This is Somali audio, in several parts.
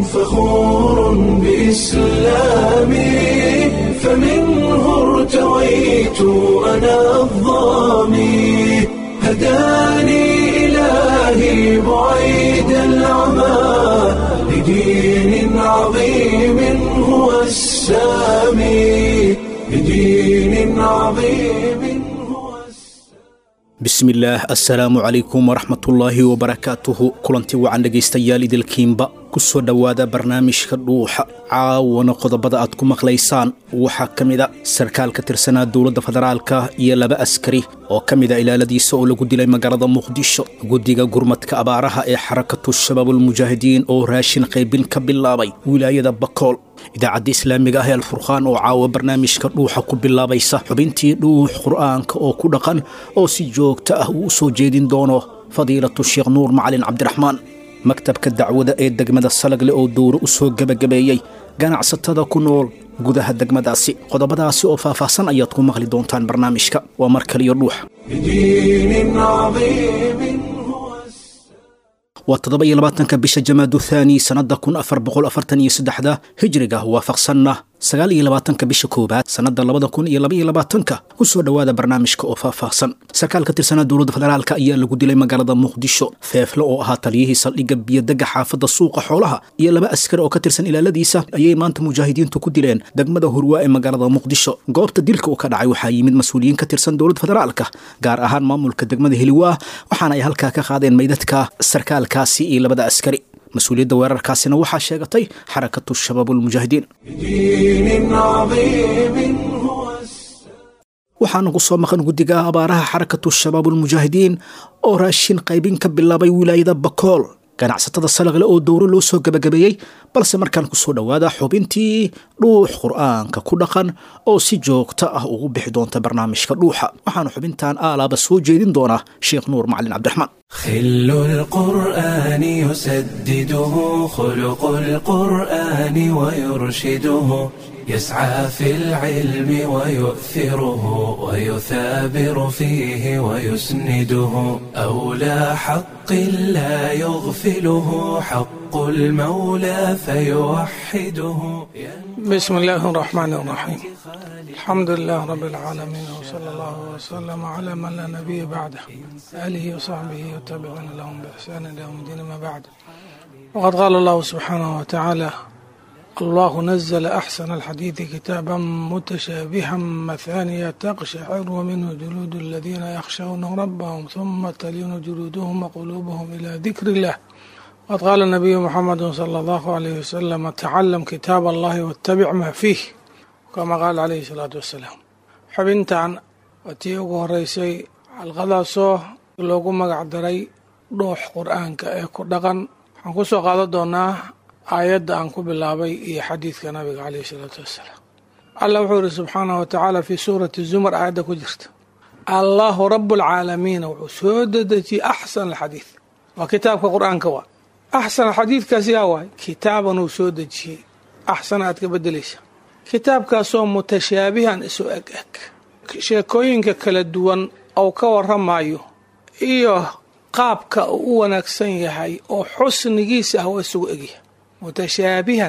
فخور بإسلامي فمنه ارتويت أنا الظامي هداني إلهي بعيد العمى لدين عظيم هو السامي لدين عظيم هو bismillaah assalaamu calaykum waraxmatullaahi wabarakaatuhu kulanti wacan dhegaystayaal idilkiinba ku soo dhowaada barnaamijka dhuuxa caawana qodobada aad ku maqlaysaan waxaa ka mida sarkaal ka tirsanaa dowladda federaalka iyo laba askari oo ka mida ilaaladiisa oo lagu dilay magaalada muqdisho guddiga gurmadka abaaraha ee xarakatu shabaabulmujaahidiin oo raashin qaybin ka bilaabay wilaayada bakool idaacadda islaamiga ah ee alfurqaan oo caawa barnaamijka dhuuxa ku bilaabaysa xubintii dhuux qur'aanka oo ku dhaqan oo si joogto ah uu u soo jeedin doono fadiilatu sheekh nuur macalin cabdiraxmaan maktabka dacwada ee degmada salagle oo dowro u soo gebagabeeyey ganacsatada ku nool gudaha degmadaasi qodobadaasi oo faahfaahsan ayaad ku maqli doontaan barnaamijka waa mar kaliyo dhuuxa لدين عظيم هو waa toddoba iyo labaatanka bisha jamaadu thaani sannadda kun afar boqol afartan iyo saddexda hijriga waafaqsanna sagaal iyo labaatanka bisha koowaad sannadda labada kun iyo laba iyo labaatanka ku soo dhowaada barnaamijka oo faahfaahsan sarkaal ka tirsanaa dowladda federaalka ayaa lagu dilay magaalada muqdisho feefle oo ahaa taliyihii saldhigga biyodega xaafadda suuqa xoolaha iyo laba askari oo ka tirsan ilaaladiisa ayay maanta mujaahidiintu ku dileen degmada hurwaa ee magaalada muqdisho goobta dilka uu ka dhacay waxaa yimid mas-uuliyiin ka tirsan dowladda federaalka gaar ahaan maamulka degmada heliwaa waxaana ay halkaa ka qaadeen meydadka sarkaalkaasi iyo labada askari mas-uuliyadda weerarkaasina waxaa sheegatay xarakatu shabaabulmujaahidiin لدين عظيم هو waxaana ku soo maqan guddiga abaaraha xarakatu shabaabulmujaahidiin oo raashin qaybin ka bilaabay wilaayada bakool ganacsatada salagle oo dowro loo soo gebagabeeyey balse markaan ku soo dhowaada xubintii dhuux qur'aanka ku dhaqan oo si joogto ah ugu bixi doonta barnaamijka dhuuxa waxaana xubintan aalaaba soo jeedin doonaa sheekh nuur macalin cabdiraxmaan خل القرآن يسدده خلق القرآن ويرشده يسعى في العلم ويؤثره ويثابر فيه ويسنده أولى حق لا يغفله حق المولى فيوحده بسم الله الرحمن الرحيم الحمد لله رب العالمين وصلى الله وسلم على من لا نبي بعده آله وصحبه وتابعون لهم بإحسان إلى يوم الدين ما بعد وقد قال الله سبحانه وتعالى الله نزل أحسن الحديث كتابا متشابها مثانية تقشعر منه جلود الذين يخشون ربهم ثم تلين جلودهم وقلوبهم إلى ذكر الله وقد قال النبي محمد صلى الله عليه وسلم تعلم كتاب الله واتبع ما فيه كما قال عليه الصلاة والسلام xubintan waa tii ugu horeysay xalqadaasoo loogu magac daray dhuux qur-aanka ee ku dhaqan waxaan ku soo qaadan doonaa aayadda aan ku bilaabay iyo xadiidka nabiga caleyh isalaatu wassalaam allah wuxuu yihi subxaanahu wa tacaala fii suurati zumar aayadda ku jirta allahu rabu alcaalamiina wuxuu soo dedejiyey axsan alxadiid waa kitaabka qur-aanka waa axsan alxadiidkaasi yaa waay kitaaban uu soo dejiyey axsan aad ka bedelaysa kitaabkaasoo mutashaabihan isu eg eg sheekooyinka kala duwan ou ka waramayo iyo qaabka uu u wanaagsan yahay oo xusnigiisa ah waa isugu egyahay mutashaabihan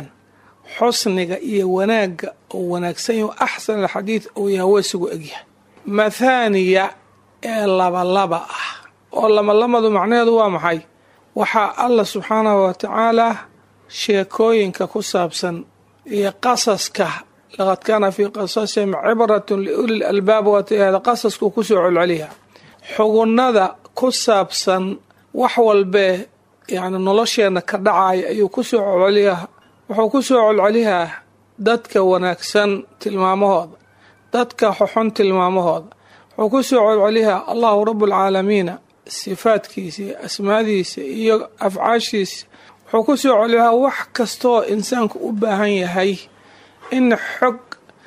xusniga iyo wanaagga uu wanaagsan yahay axsan alxadiid uu yahay waa isugu egyahay mathaaniya ee labalaba ah oo labalamadu macnaheedu waa maxay waxaa allah subxaanahu wa tacaala sheekooyinka ku saabsan iyo qasaska laqad kaana fii qasasihim cibratun liuli lalbaab waatihada qasasku kusoo colceliya xugunada ku saabsan wax walbee yani nolosheenna ka dhacaya ayuu kusoo colceliyaa wuxuu kusoo colceliyaa dadka wanaagsan tilmaamahooda dadka xoxon tilmaamahooda wuxuu kusoo colceliyaa allahu rabualcaalamiina sifaadkiisa iyo asmaadiisa iyo afcaashiisa wuxuu ku soo celiyaa wax kastooo insaanku u baahan yahay in xog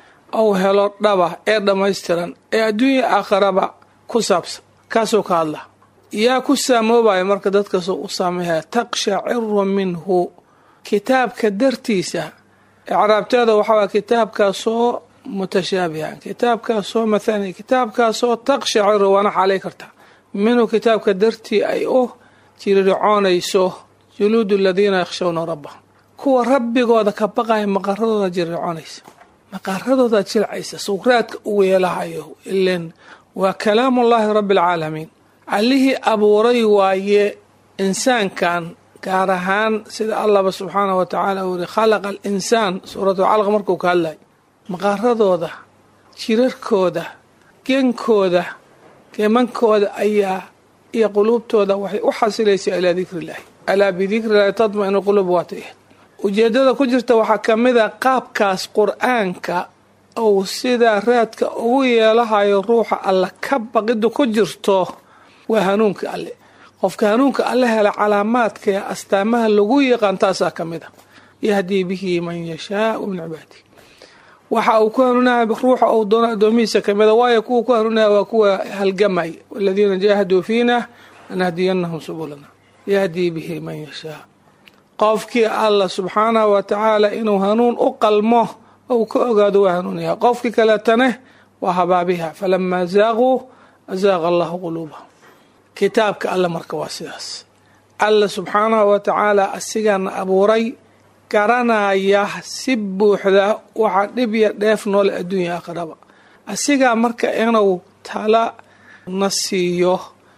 uu helo dhaba ee dhammaystiran ee adduunya aakharaba ku saabsan kaasuu ka hadla yaa ku saamoobaya marka dadkaasoo u saameeya taqshaciru minhu kitaabka dartiisa icraabteeda waxaa kitaabkaasoo mutashaabihan kitaabkaasoo mathani kitaabkaasoo taqshaciru waana xaalay kartaa minhu kitaabka dartii ay u jiriricoonayso juluudu aladiina yakhshawna rabbahum kuwa rabbigooda ka baqaya maqaradooda jirriconaysa maqaradooda jilcaysa sukraadka u weelahayo ilen waa kalaamullaahi rabbi alcaalamiin allihii abuuray waaye insaankan gaar ahaan sida allahba subxaanahu wa tacaala uu yihi khalaqa al insaan suuratu calaq markuu ka hadlay maqaradooda jirarkooda genkooda geemankooda ayaa iyo quluubtooda waxay u xasilaysaa ilaa dikriillaahi alaa bidikrillahi tadma-inu quluub waata ujeedada ku jirta waxaa ka mid a qaabkaas qur-aanka uu sidaa raadka ugu yeelahayo ruuxa alle ka baqiddu ku jirto waa hanuunka alle qofka hanuunka alle hela calaamaadka ee astaamaha lagu yaqaan taasaa ka mid a yahdii bihi man yashaau min cibaadihi waxa uu ku hanuunaya ruuxa uu doono addoomihiisa kamida waayo kuwa ku hanuunaya waa kuwa halgamay waladiina jaahaduu fiina lanahdiyanahum subulana yahdii bihi man yashaa qofkii allah subxaanahu wa tacaala inuu hanuun u qalmo ou ka ogaado waa hanuunyaha qofkii kaleetane waa habaabiha falamaa zaaquu azaaqa allahu quluubahum kitaabka alle marka waa sidaas alla subxaanahu wa tacaala asigaana abuuray garanaya si buuxda waxa dhib ya dheef noole adduunya aakhiraba asigaa marka inuu tala na siiyo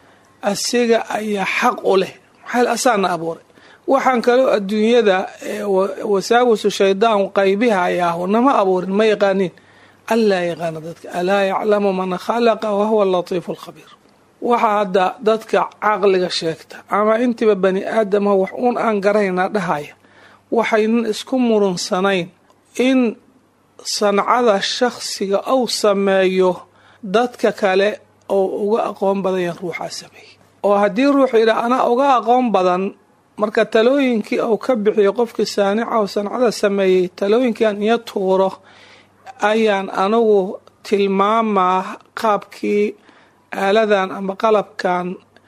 asiga ayaa xaq u leh maxaa asaana abuuray waxaan kaloo adduunyada wasaawisu shaydaan qaybihayaahu nama abuurin ma yaqaaniin allaa yaqaana dadka alaa yaclamu man khalaqa wahuwa alatiifu alkhabiir waxaa hadda dadka caqliga sheegta ama intiiba bani aadama wax uun aan garayna dhahaya waxaynan isku murunsanayn in sancada shakhsiga uu sameeyo dadka kale oo uga aqoon badan yahan ruuxaa sameeyey oo haddii ruux yidhaa anaa uga aqoon badan marka talooyinkii uu ka bixiyo qofkii saanica oo sancada sameeyey talooyinkiiaan iyo tuuro ayaan anigu tilmaamaa qaabkii aaladan ama qalabkan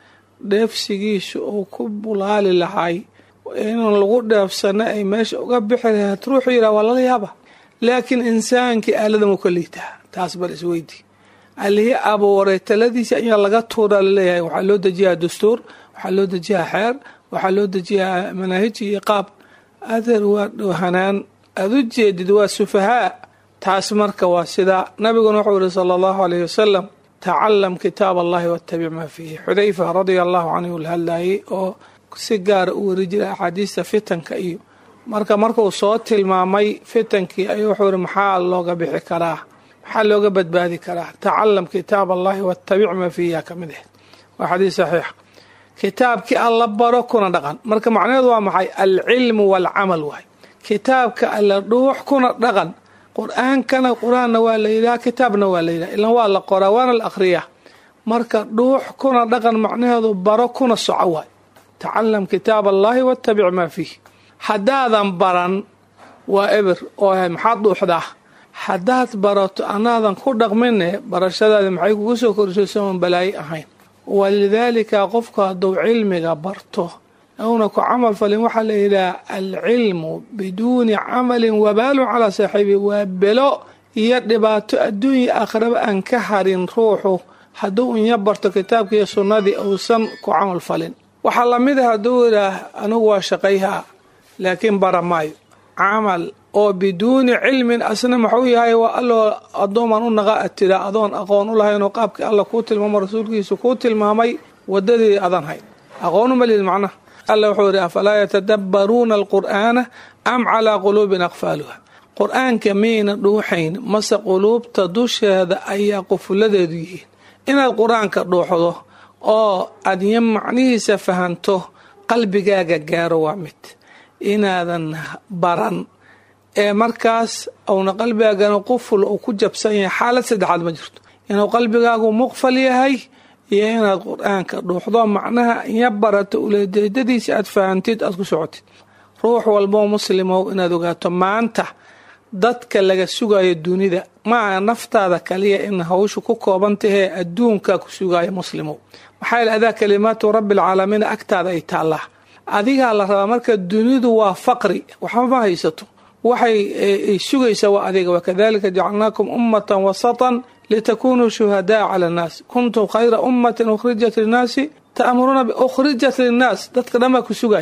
dheefsigiisu uu ku bulaali lahay inuu lagu dheefsano ay meesha uga bixi lahayd ruuxuu yidhaha waa lala yaaba laakiin insaankii aaladan wuu ka liitaa taas bal isweydii allihii abuuray taladiisa ayaa laga tuuraa laleeyahay waxaa loo dejiyaa dastuur waxaa loo dejiyaa xeer waxaa loo dejiyaa manaahij iyo qaab adeer waa dhoohanaan aada u jeedid waa sufahaa taas marka waa sidaa nabiguna wuxuu yihi sala allahu alayh wasalam tacalam kitaab allahi wattabic maa fiihi xudayfa radia allahu canhu la hadlayay oo si gaara u weri jiray axaadiista fitanka iyo marka markuu soo tilmaamay fitankii ayuu wuxuu yihi maxaa looga bixi karaa maxaa looga badbaadi karaa tacalam kitaab allahi wattabic maa fiihi ka mid ahayd waa xadiis saxiixa kitaabkii alla baro kuna dhaqan marka macnaheedu waa maxay alcilmu waalcamal waay kitaabka alla dhuux kuna dhaqan qur-aankana qur-aanna waa la yidhaha kitaabna waa la yidhaha ilan waa la qoraa waana la akhriyaa marka dhuux kuna dhaqan macnaheedu baro kuna soco waay tacalam kitaab allahi wattabic maa fiih haddaadan baran waa eber oo maxaad dhuuxdaa haddaad barato anaadan ku dhaqmine barashadaadi maxay kugu soo korisay soon balaayo ahayn walidaalika qofku hadduu cilmiga barto una ku camal falin waxaa la yidhaha alcilmu biduuni camalin wabaalun calaa saaxiibi waa belo iyo dhibaato adduunya aakhiraba aan ka harin ruuxu hadduu inya barto kitaabkiiyo sunnadii uusan ku camal falin waxaa lamid a hadduu yidhaah anigu waa shaqayhaa laakiin bara maayo camal oo biduuni cilmin asna maxuu yahay waa alloo addooman u naqa ad tira adoon aqoon u lahaynoo qaabkii alla kuu tilmaamo rasuulkiisu kuu tilmaamay wadadii adan hayn aqoonu malid macnaha alla wuxuu yidhi afalaa yatadabbaruuna alqur'aana am calaa quluubin aqfaaluha qur-aanka miyayna dhuuxayn mase quluubta dusheeda ayaa qufuladeedu yihiin inaad qur-aanka dhuuxdo oo adya macnihiisa fahanto qalbigaaga gaaro waa mid inaadan baran ee markaas uuna qalbigaagana quful uu ku jabsan yahay xaalad saddexaad ma jirto inuu qalbigaagu muqfal yahay iyo inaad qur-aanka dhuuxdo macnaha iya barato uleejeedadiisa aad fahantid aad ku socotid ruux walboo muslimow inaad ogaato maanta dadka laga sugayo dunida maaha naftaada kaliya in hawshu ku kooban tahee adduunka ku sugayo muslimow maxaa yeel adaa kalimaatu rabbialcaalamiin agtaada ay taallaa adigaa la rabaa marka dunidu waa faqri waxba ma haysato waxay sugaysaa waa adiga wakadalika jacalnaakum ummatan wasatan litakunuu shuhadaa cala annaas kuntum khayra ummatin ukhrijat linnaasi ta'muruuna ukhrijat linnaas dadka dhan baa ku sugaya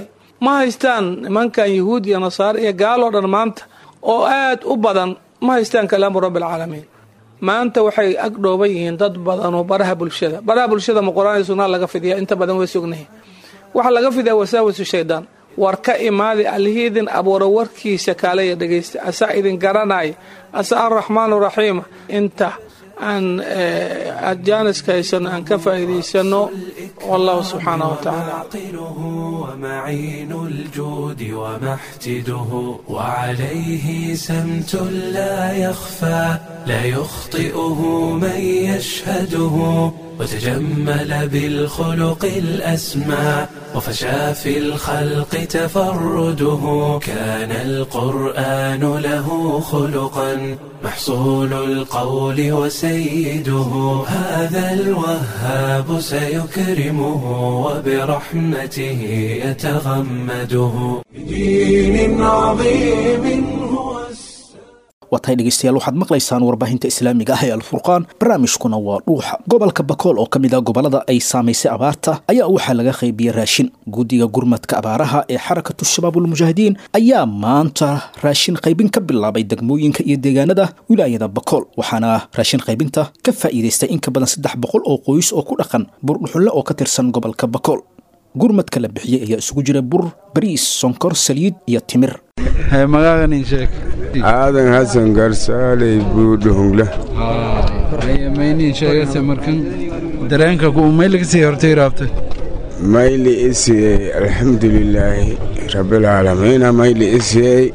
ma haystaan nimankan yahuud iyo nasaare iyo gaaloo dhan maanta oo aad u badan ma haystaan kalaamu rabbi alcaalamiin maanta waxay ag dhooban yihiin dad badan oo baraha bulshada baraha bulshada ma qur-aan iyo sunnaa laga fidiya inta badan way sugnahi waxaa laga fidiyaa wasaawisu shaydaan war ka imaadi allihii idin abuura warkiisa kaalaya dhegaysta asaa idin garanaya asaa araxmaanu raxiima inta aan jaaniska haysano aan ka faa'iidaysano wallahu subxaanahu wa tacaala عاقله ومعين الجود ومحتده وعليه سمت لا يخفى لا يخطئه من يشهده وتجمل بالخلق الأسمى وفشى في الخلق تفرده كان القرآن له خلقا محصول القول وسيده هذا الوهاب سيكرمه وبرحمته يتغمده بدين عظيم هو waa tahay dhegaystayaal waxaad maqlaysaan warbaahinta islaamiga ah ee alfurqaan barnaamijkuna waa dhuuxa gobolka bakool oo ka mid ah gobollada ay saamaysay abaarta ayaa waxaa laga qaybiyey raashin guddiga gurmadka abaaraha ee xarakatu shabaabulmujaahidiin ayaa maanta raashin qaybin ka bilaabay degmooyinka iyo deegaanada wilaayada bakool waxaana raashin qaybinta ka faa'iidaystay in ka badan saddex boqol oo qoys oo ku dhaqan burdhuxunle oo ka tirsan gobolka bakool gurmadka la bixiyey ayaa isugu jira bur bariis sonkor saliid iyo timir magaagan sheeg aadan xasan garsaaley buudhuhungle maynin sheegase markan dareenka ku maylaga sii hortay raabtay mayli isiyey alxamdulilaahi rabbilcaalamiina mayli isiyey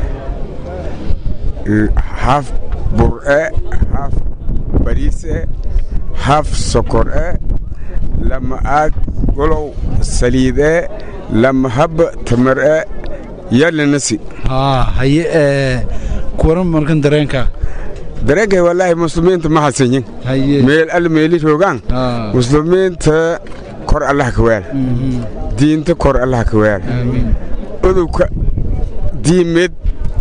haf bur'e haf bariise haf sokor'e lama aag golow saliid'e lama hab tamar'e yalinasi haa haye ee kuwaran markan dareenka dareenkay wallaahi muslimiinta ma hasanyin haye meel alle meeli roogaan haa muslimiinta kor allah ka weel diinta kor allah ka weel aamiin udubka diimeed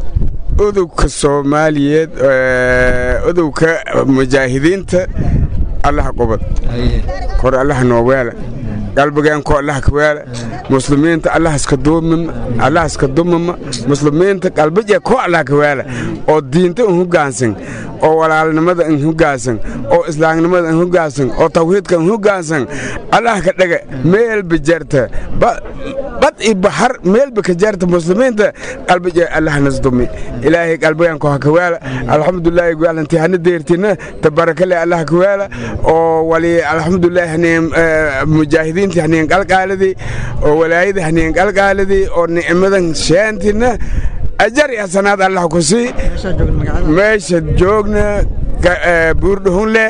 udubka soomaaliyeed ee, udubka mujaahidiinta allah qubad haye kor allah noo weela qalbigeenko allah ka weela muslimiinta allah iska duumima allah iska dumima muslimiinta qalbije ko allah ka weela oo diinta in hoggaansan oo walaalnimada in hoggaansan oo islaamnimada in hoggaansan oo tawxiidka in hoggaansan allah ka dhaga meelba jarta ba- bad i bahar meelba ka jarta muslimiinta qalbije allah nasdumi ilaahay qalbigeenko ha ka weela alxamdulilaahi gaalanti hana deertina tabarakale allah ka weela oo wali alxamdulilahi haneen mujaahidiinta haneen qalqaaladii oo walaayada haneen qalqaaladii oo nicmadan sheentina ajar iyo xasanaad allah ku sii meesha joogna ga- ee, buurdhuhunle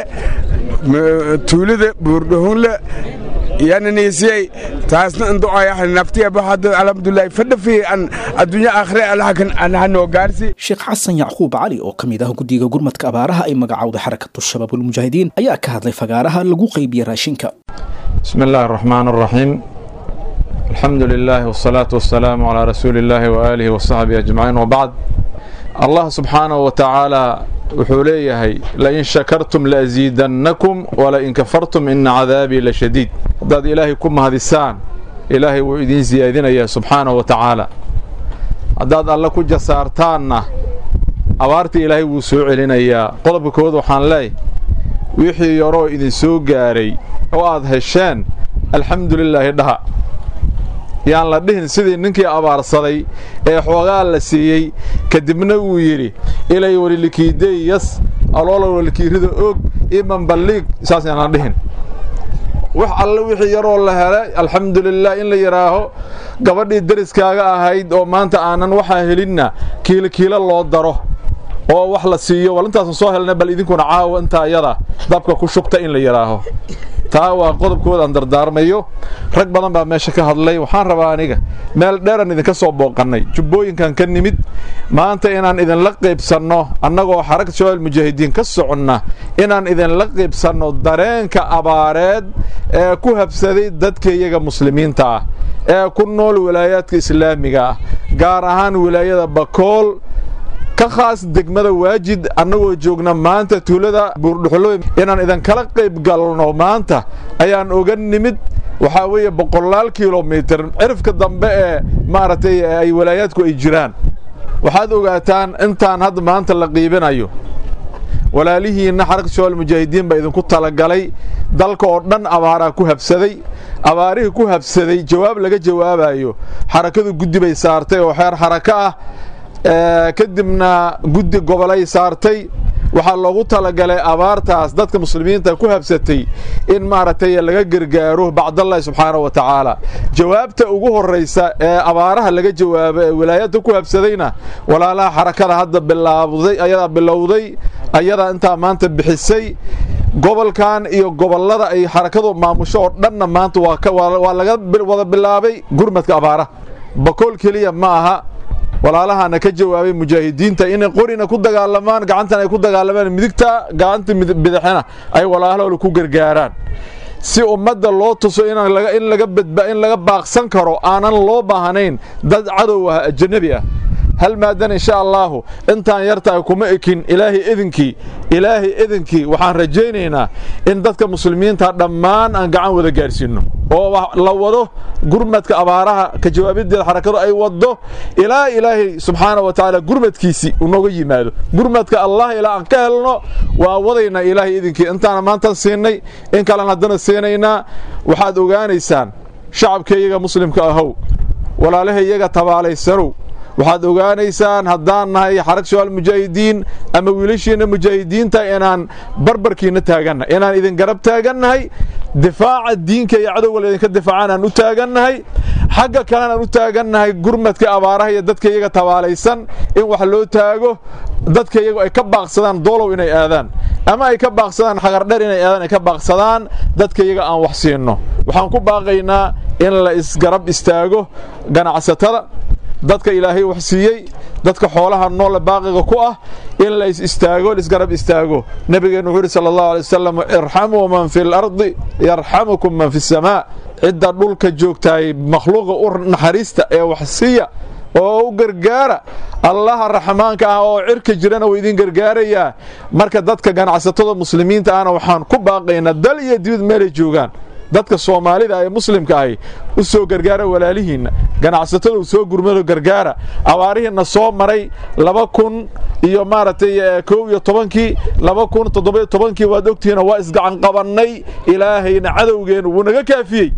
m- tuulada buurdhuhunle yananiisiyey taasna inducaya naftiya baxada alxamdulilahi fadha fi an adduunya aakhire allahakan allaha noo gaarsi sheekh xasan yacquub cali oo ka mid ah guddiga gurmadka abaaraha ay magacowday xarakatu shabaabulmujaahidiin ayaa ka hadlay fagaaraha lagu qaybiyey raashinka بسم الله الرحمن الرحيم الحمد لله والصلاة والسلام على رسول الله وآله وصحبه أجمعين وبعد الله سبحانه وتعالى وحوليه لئن شكرتم لأزيدنكم ولئن كفرتم إن عذابي لشديد ضد إلهي كم هذه السان إلهي وإذن زيادين يا سبحانه وتعالى ضد الله كجا سارتانا أوارتي إلهي وسوع لنا يا قلب كود وحان لي wixii yaroo idin soo gaaray oo aad hesheen alxamdulilaahi dhaha yaan la dhihin sidii ninkii abaarsaday ee xoogaa la siiyey kadibna uu yidhi ilay walilikiideyas aloola walikiirida og iman balliig saas yaan la dhihin wax alle wixii yaroo la helay alxamdulilah in la yidhaaho gabadhii deriskaaga ahayd oo maanta aanan waxaa helinna kiilo kiilo loo daro oo wax la siiyo wal intaasan soo helnay bal idinkuna caawa intaa iyada dabka ku shubta in la yidhaaho taa waa qodobkooda aan dardaarmayo rag badan baa meesha ka hadlay waxaan rabaa aniga meel dheeran idinka soo booqannay jubbooyinkan ka nimid maanta inaan idinla qaybsanno annagoo xaragta shabaab mujaahidiin ka soconna inaan idinla qaybsanno dareenka abaareed ee ku habsaday dadka iyaga muslimiinta ah ee ku nool wilaayaadka islaamiga ah gaar ahaan wilaayada bakool ka khaas degmada waajid annagoo joogna maanta tuulada buurdhuxulo inaan idinkala qayb galno maanta ayaan oga nimid waxaa weeye boqolaal kilomitir cirifka dambe ee maaragtay ay walaayaadku ay jiraan waxaad ogaataan intaan hadda maanta la qiibinayo walaalihiinna xaraka shabaal mujaahidiin baa idinku talagalay dalka oo dhan abaaraa ku habsaday abaarihii ku habsaday jawaab laga jawaabayo xarakadu guddi bay saartay oo xeer xarako ah kadibna guddi gobolay saartay waxaa loogu talagalay abaartaas dadka muslimiinta ku habsatay in maaragtay laga gargaaro bacdallahi subxaanahu wa tacaala jawaabta ugu horraysa ee abaaraha laga jawaabo ee wilaayadda ku habsadayna walaalaha xarakada hadda bilaabday ayadaa bilowday ayadaa intaa maanta bixisay gobolkan iyo gobollada ay xarakadu maamusho oo dhanna maanta waa laga wada bilaabay gurmadka abaaraha bakool keliya ma aha walaalahaana ka jawaabay mujaahidiinta inay qorina ku dagaalamaan gacantan ay ku dagaalamaan midigta gacanta bidixina ay walaalahooda ku gargaaraan si ummadda loo tuso in laga baaqsan karo aanan loo baahnayn dad cadow ah ajanabi ah hal maadan insha allaahu intaan yartahay kuma ekin ilaahay idinkii ilaahay idinkii waxaan rajaynaynaa in dadka muslimiinta dhammaan aan gacan wada gaarsiinno oo la wado gurmadka abaaraha ka jawaabideeda xarakadu ay waddo ilaa ilaahay subxaana wa tacaala gurmadkiisii unooga yimaado gurmadka allah ilaa aan ka helno waa wadaynaa ilaahay idinkii intaana maantan siinay in kalen haddana siinaynaa waxaad ogaanaysaan shacabka iyaga muslimka ahow walaalaha iyaga tabaalaysanow waxaad ogaanaysaan haddaan nahay xarag shabaal mujaahidiin ama wiilashiinna mujaahidiinta inaan barbarkiinna taagannahay inaan idin garab taagannahay difaaca diinka iyo cadowga laydinka difaacaan aan u taagannahay xagga kalena aan u taagannahay gurmadka abaaraha iyo dadka iyaga tabaalaysan in wax loo taago dadka iyagu ay ka baaqsadaan doolow inay aadaan ama ay ka baaqsadaan xagardher inay aadaan ay ka baaqsadaan dadka iyaga aan wax siinno waxaan ku baaqaynaa in la isgarab istaago ganacsatada dadka ilaahay wax siiyey dadka xoolaha noole baaqiga ku ah in la is istaago laisgarab istaago nebigeennu wuxuu yidhi sala allahu alay wasalam irxamuu man fi lardi yarxamukum man fi samaa cidda dhulka joogtaay makhluuqa u naxariista ee wax siiya oo u gargaara allaha raxmaanka ah oo cirka jirana wuu idin gargaarayaa marka dadka ganacsatada muslimiinta ahna waxaan ku baaqaynaa dal iyo dibad meelay joogaan dadka soomaalida ee muslimka ahi u soo gargaara walaalihiinna ganacsatada u soo gurmado gargaara abaarihiinna soo maray laba kun iyo maaragtay kow iyo tobankii laba kun toddobiyo tobankii waad ogtihiina waa isgacan qabannay ilaahayna cadowgeennu wuu naga kaafiyey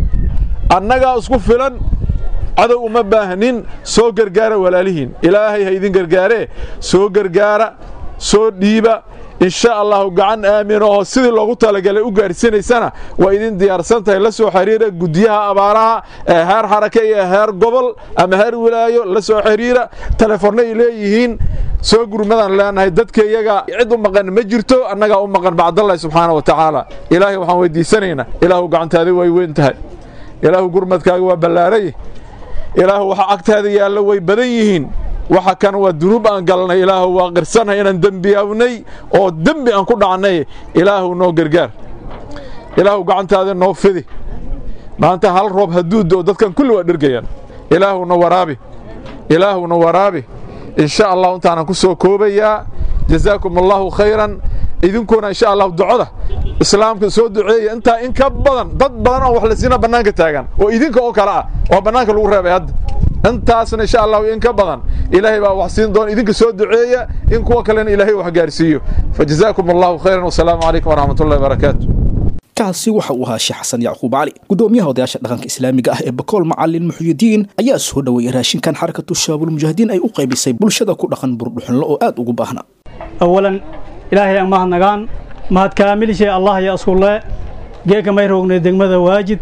annagaa isku filan cadow uma baahnin soo gargaara walaalihiin ilaahay ha idin gargaaree soo gargaara soo dhiiba insha allahu gacan aamin oo sidii loogu talagalay u gaarsiinaysana waa idin diyaarsan tahay la soo xiriira guddiyaha abaaraha ee heer xarake iyo heer gobol ama heer wilaayo la soo xiriira telefoonna ay leeyihiin soo gurmadaan leenahay dadka iyaga cid u maqan ma jirto annagaa u maqan bacdallahi subxaana wa tacaala ilaahay waxaan weydiisanaynaa ilaahu gacantaada way weyn tahay ilaahu gurmadkaaga waa ballaaray ilaahu waxa agtaada yaallo way badan yihiin waxa kan waa dunuub aan galnay ilaahu waa qirsanay inaan dembiyaawnay oo dembi aan ku dhacnay ilaahu noo gargaar ilaahu gacantaada noo fidi maanta hal roob hadduu do dadkan kulli waa dhergayaan ilaahuna waraabi ilaahuna waraabi insha allahu intaanan ku soo koobayaa jazaakum allahu khayran idinkuna insha allahu ducoda islaamka soo duceeya intaa in ka badan dad badan oo wax la siina bannaanka taagan oo idinka oo kale ah oo bannaanka lagu reebay hadda intaasna insha allahu in ka badan ilaahay baa wax siin doona idinka soo duceeya in kuwa kalena ilaahay wax gaarsiiyo fajazaakum allahu khayran wasalaamu calaykum waraxmat ullahi wabarakaatu kaasi waxa uu ahaa sheekh xasan yacquub cali gudoomiyaha odayaasha dhaqanka islaamiga ah ee bakool macalin muxyidiin ayaa soo dhoweeyey raashinkan xarakatu shabaabulmujaahidiin ay u qaybisay bulshada ku dhaqan burdhuxunlo oo aad ugu baahna awalan ilaahay aan mahadnagaan mahad kaamilishay allah ya askulle geeka may roognay degmada waajid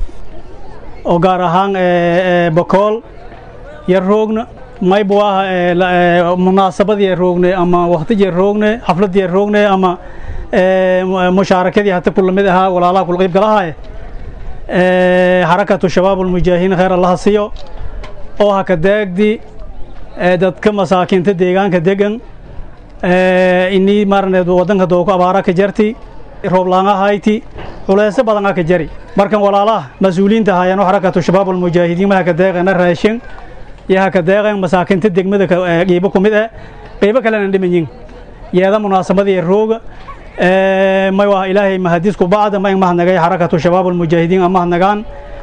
oo gaar ahaan bakool yar roogna maybu ah munaasabadii roognay ama wakhtijii roognay xafladii roognay ama mushaarakadii hata kula mid ahaa walaalaha kula qayb galahaye xarakatu shabaabulmujaahidiin khayr allaha siiyo oo haka daagdi dadka masaakiinta deegaanka degan inii maarneed wadanka dooku abaara ka jarti rooblaangahayti culeysyo badana ka jari markan walaalaha mas-uuliyiinta haayaan xarakatu shabaabulmujaahidiin ma haka deeqana raashin iyo haka deeqan masaakiinta degmada qiibo ku mid ah qiibo kalena dhimanyin yeeda munaasabadii rooga may waa ilaahay mahadisku bacda ma mahadnagay xarakatu shabaabulmujaahidiin amahadnagaan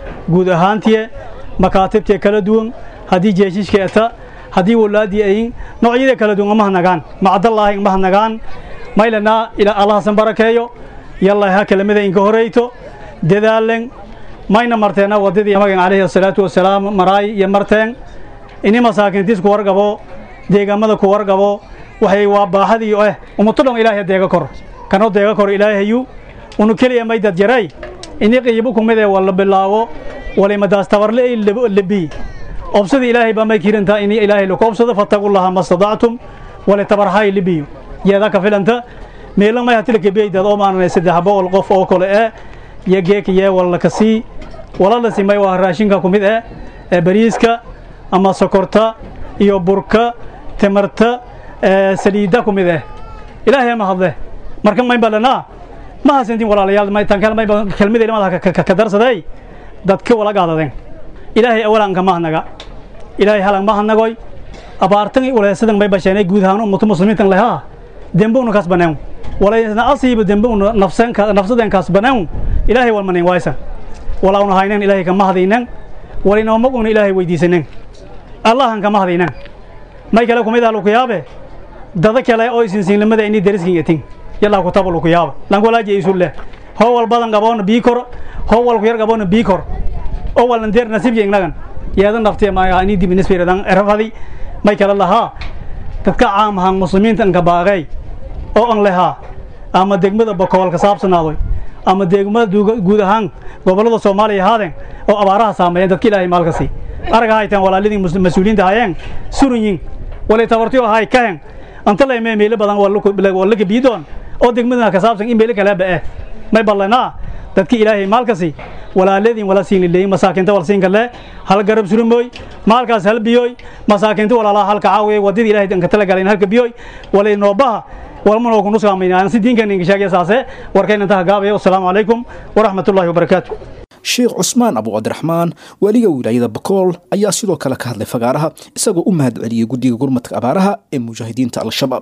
guud ahaantiye makaatibtiye kala duwan haddii jeeshishka eta haddii walaadii ayin noocyada kala duwan mahadnagaan macdallaahi mahadnagaan maylana ila allahasan barakeeyo yalla ha kelimada inka horeyto dadaalen mayna marteena wadadii magan calayhi asalaatu wasalaam maraay iyo marteen ini masaakiintiis ku wargabo deegaamada ku wargabo waxay waa baahadii eh ummato dhan ilaahay deega kor kanoo deega kor ilaahayu unu keliya maydad jaray ini qiibo kumid ee wala bilaawo walimadaas tabarle ay lebi obsada ilaahay baa may kirintaa ini ilaahay laku obsado fattaqullaha ma stadactum wale tabarhay libiyo yeeda ka filanta meelan may hatila kebiyaydad oo maananay saddex boqol qof oo kale ee iyo geeka yee walla ka sii wala la simay waa raashinka ku mid eh ee bariiska ama sokorta iyo burka timarta saliidda ku mid eh ilaahay ma hadle marka mayn balanaa ma hasantin walaalayaal tan kale may kelmada ilmada ka darsaday dadka wala gaadadeen ilaahay awalan ka mahnaga ilaahay halan mahnagoy abaartan waleesadan may basheenay guud ahaan ummatu muslimiintan lehaa dembe unu kasbaneen walaysna asiiba dembe unu nafsan nafsaden kasbaneen ilaahay wal manin waysa wala unu haynen ilaahay ka mahdaynen wala inoo mag unu ilaahay weydiisanen allahan ka mahdaynen may kale kumid ah luku yaabe dada kale oo isinsiinlimada ini dariskin yatin yallaa ku taba luku yaaba lankolaaji isu leh hoo wal badan gaboona bii kor hoo wal ku yar gaboona bii kor oo walan deer nasiibka ingnagan yeedan naftiya maaga ini dib inisfiradan erafadi may kale lahaa dadka caamahan muslimiinta anka baaqay oo an lehaa ama degmada bakool ka saabsanaadoy ama degmada guud ahaan gobollada soomaaliya ahaadeen oo abaaraha saameeyeen dadka ilaahay maalka sii araga hayteen walaalidii mas-uuliyiinta hayeen surunyin walay tabartiyo ahay kahen anta laymee meelo badan waa laka biidoon oo degmadana ka saabsan in meelo kaleba eh may ballanaa dadka ilaahay maalkasi walaaladin wala siin leeyin masaakiinta wal siin kale hal garab surumooy maalkaas hal biyoy masaakiinta walaalaha halka caawiye wadada ilaahay danka tala galeen halka biyoy walay noobaha walma noo kunu saameeyaan si diinkan inga sheegay saase warkayna inta gaabay assalaamu calaykum waraxmatullaahi wabarakaatu sheekh cusmaan abu cabdiraxmaan waaliga wilaayada bakool ayaa sidoo kale ka hadlay fagaaraha isagoo u mahad celiyey guddiga gurmadka abaaraha ee mujaahidiinta al-shabaab